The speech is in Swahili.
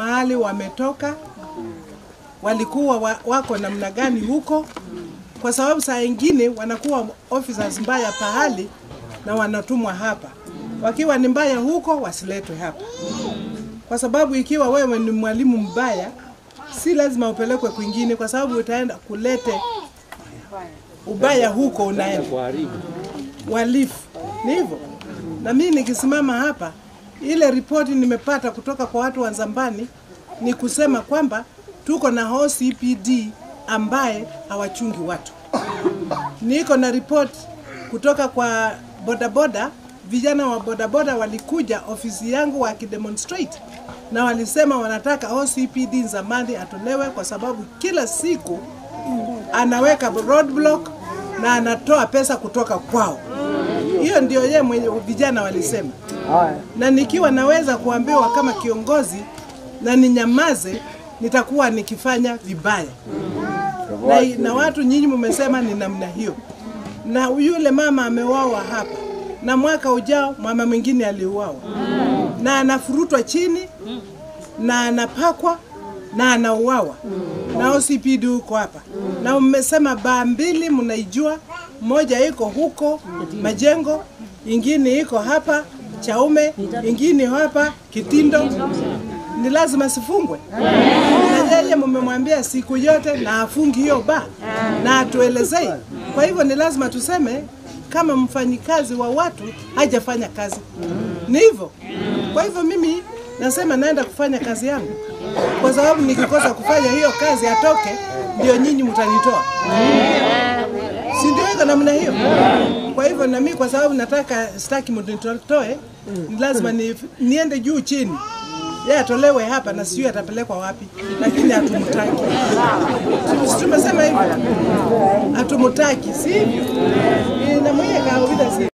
mahali wametoka, walikuwa wa, wako namna gani huko, kwa sababu saa ingine wanakuwa officers mbaya pahali na wanatumwa hapa. Wakiwa ni mbaya huko, wasiletwe hapa, kwa sababu ikiwa wewe ni mwalimu mbaya, si lazima upelekwe kwingine, kwa sababu utaenda kulete ubaya huko unaenda walifu. Ni hivyo, na mimi nikisimama hapa, ile ripoti nimepata kutoka kwa watu wa Nzambani ni kusema kwamba tuko na OCPD ambaye hawachungi watu. Niko na ripoti kutoka kwa bodaboda, vijana wa bodaboda walikuja ofisi yangu wakidemonstrate na walisema wanataka OCPD Nzambani atolewe kwa sababu kila siku anaweka roadblock na anatoa pesa kutoka kwao. Hiyo ndio yeye mwenye vijana walisema, na nikiwa naweza kuambiwa kama kiongozi na ninyamaze, nitakuwa nikifanya vibaya na, na watu nyinyi mmesema ni namna hiyo, na yule mama ameuawa hapa, na mwaka ujao mama mwingine aliuawa, na anafurutwa chini na anapakwa na anauawa na OCPD huko hapa, na mmesema baa mbili mnaijua, moja iko huko Majengo, ingine iko hapa Chaume, ingine hapa Kitindo. Ni lazima sifungwe, na yeye mmemwambia siku yote na afungi hiyo baa na atuelezei. Kwa hivyo ni lazima tuseme kama mfanyikazi wa watu hajafanya kazi, ni hivyo. Kwa hivyo mimi nasema naenda kufanya kazi yangu, kwa sababu nikikosa kufanya hiyo kazi atoke, ndio nyinyi mtanitoa, si ndio? Iko namna hiyo. Kwa hivyo na mimi kwa sababu nataka sitaki mnitoe, ni lazima ni, niende juu chini yeye atolewe hapa na sijui atapelekwa wapi, lakini hatumtaki. Si tumesema hivyo, hatumtaki, si hivyo? Inamweka kawaida si